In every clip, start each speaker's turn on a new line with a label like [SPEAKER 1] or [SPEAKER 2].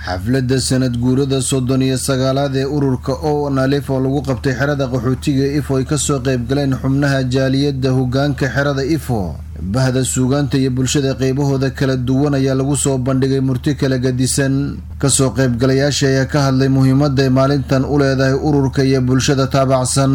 [SPEAKER 1] xafladda sanad guurada soddon iyo sagaalaad ee ururka o nalif oo lagu qabtay xerada qaxootiga ifo ay kasoo qaybgaleen xubnaha jaaliyadda hogaanka xerada ifo bahda suugaanta iyo bulshada qeybahooda kala duwan ayaa lagu soo bandhigay murti kala gadisan kasoo qaybgalayaasha ayaa ka hadlay muhiimadday maalintan u leedahay ururka iyo bulshada taabacsan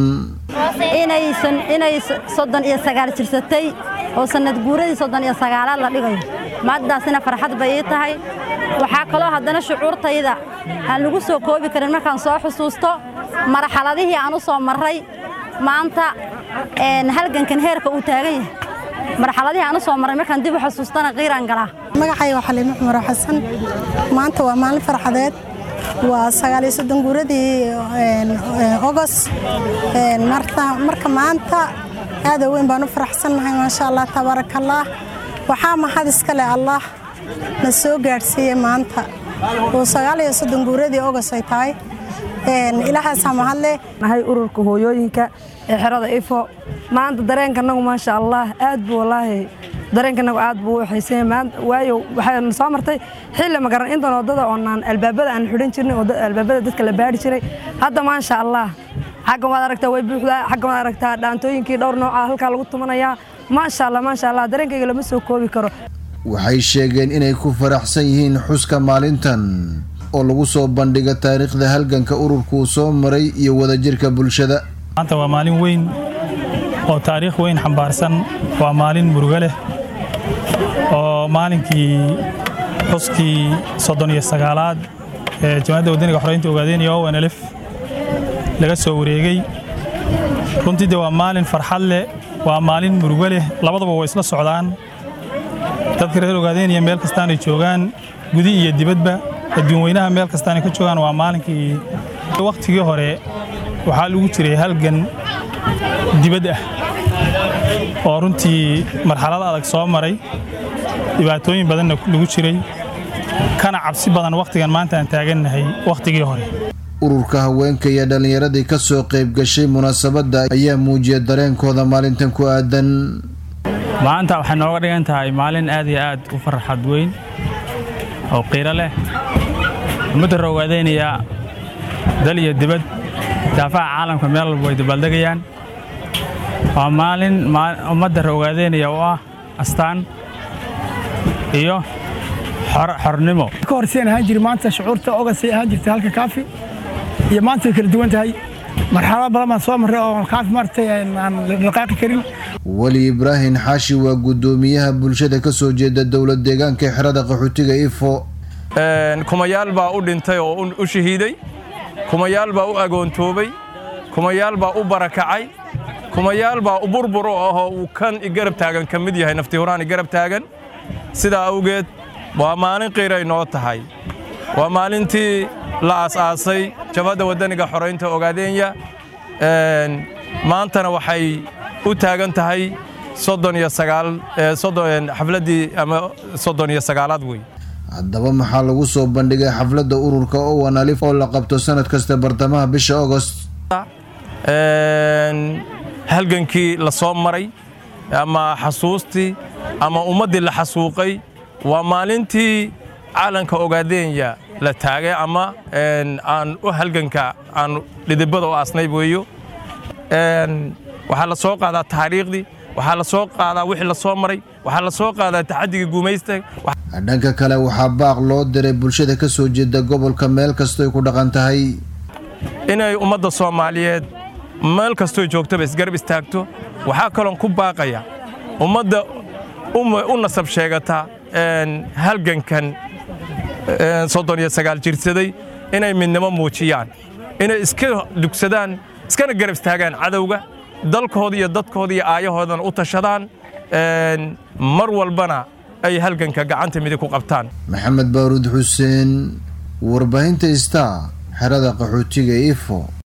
[SPEAKER 2] inay soddon iyo sagaal jirsatay oo sanad guuradii soddon iyo sagaalaad la dhigayo maaddaasina farxad bay ii tahay waxaa kaloo haddana shucuurtayda aan lagu soo koobi karin markaan soo xusuusto marxaladihii aan u soo marray maanta halgankan heerka uu taagan yahay marxaladihii aan u soo marray markaan dib u xusuustana qiiraan galaa
[SPEAKER 3] magacayga waa xaliimo cumaro xasan maanta waa maalin farxadeed waa sagaaliyo soddon guuradii ogos marka maanta aada weyn baan u faraxsannahay maasha allah tabaarakallah waxaa mahad iska leh allah na soo gaadhsiiyey maanta oo sagaaliyo soddon guuradii ogos ay tahay ilaahaasaa mahadleh
[SPEAKER 4] nahay ururka hooyooyinka ee xerada ifo maanta dareenkanagu maasha allah aad buu wallaahi dareenkanagu aad buu u xiisay waayo waxayna soo martay xilli magaran intan wadada oonaan albaabada aan xidhan jirnay oo albaabada dadka la baadhi jiray hadda maasha allah xaggan waad aragtaa way buuxdaa xaggan waad aragtaa dhaantooyinkii dhowr nooca halkaa lagu tumanayaa maasha allah maasha allah dareenkayga lama soo koobi karo
[SPEAKER 1] waxay sheegeen inay ku faraxsan yihiin xuska maalintan oo lagu soo bandhiga taariikhda halganka ururkuu soo maray iyo wadajirka bulshada
[SPEAKER 5] maanta waa maalin weyn oo taariikh weyn xambaarsan waa maalin murugo leh oo maalinkii xuskii soddon iyo sagaalaad ee jamacadda wadaniga xoreynta ogaadeenaya o nlf laga soo wareegay runtii de waa maalin farxad leh waa maalin murugo leh labadaba way isla socdaan dadka reer ogaadeenaya meel kastaanay joogaan gudi iyo dibadba adduun weynaha meel kastaanay ka joogaan waa maalinkii wakhtigii hore waxaa lagu jiray halgan dibad ah oo runtii marxalad adag soo maray dhibaatooyin badanna lagu jiray kana cabsi badan wakhtigan maanta aan taagannahay wakhtigii hore
[SPEAKER 1] ururka haweenka iyo dhallinyaradii ka soo qayb gashay munaasabadda ayaa muujiya dareenkooda maalintan ku aadan
[SPEAKER 6] maanta waxay nooga dhigan tahay maalin aad iyo aad u farxad weyn oo qiiro leh ummadda roogaadaynaya dal iyo dibad daafaha caalamka meel walba way dabaaldegayaan waa maalin ummadda roogaadaynaya oo ah astaan iyo xornimo
[SPEAKER 7] ka horseen ahaan jiri maanta shucuurta ogasay ahaan jirtay halka kaafi iyo maanta way kala duwan tahay marxalado badan baan soo marray oo kaafi maartay aan dhaqaaqi karin
[SPEAKER 1] weli ibraahim xaashi waa guddoomiyaha bulshada ka soo jeeda dowlad deegaanka xerada qaxootiga ifo
[SPEAKER 8] kumayaal baa u dhintay oo u shahiiday kumayaal baa u agoontoobay kumayaal baa u barakacay kumayaal baa u burburo ahoo uu kan igarab taagan ka mid yahay nafti horaan igarab taagan sidaa awgeed waa maalin qiiray noo tahay waa maalintii la aas-aasay jabhadda waddaniga xoraynta ogaadeenya maantana waxay u taagan tahay soddon iyo sagaal xafladdii ama soddon iyo sagaalaad wey
[SPEAKER 1] haddaba maxaa lagu soo bandhigay xafladda ururka owan alif oo la qabto sanad kasta bartamaha bisha agost
[SPEAKER 8] halgankii la soo maray ama xasuustii ama ummaddii la xasuuqay waa maalintii caalanka ogaadeenya la taagay ama aan u halganka aan dhidibada u aasnay weeyo waxaa la soo qaadaa taariikhdii waxaa la soo qaadaa wixii la soo maray waxaa la soo qaadaa taxadigii guumaysta
[SPEAKER 1] dhanka kale waxaa baaq loo diray bulshada ka soo jeeda gobolka meel kastoy ku dhaqan tahay
[SPEAKER 8] inay ummadda soomaaliyeed meel kastoo joogtaba isgarab istaagto waxaa kaloon ku baaqaya ummadda u nasab sheegata halgankan soddon iyo sagaal jirsaday inay midnimo muujiyaan inay iska dugsadaan iskana garab istaagaan cadowga dalkooda iyo dadkooda iyo aayahoodana u tashadaan mar walbana ay halganka gacanta midig ku qabtaan
[SPEAKER 1] maxamed baaruud xuseen warbaahinta star xerada qaxootiga ifo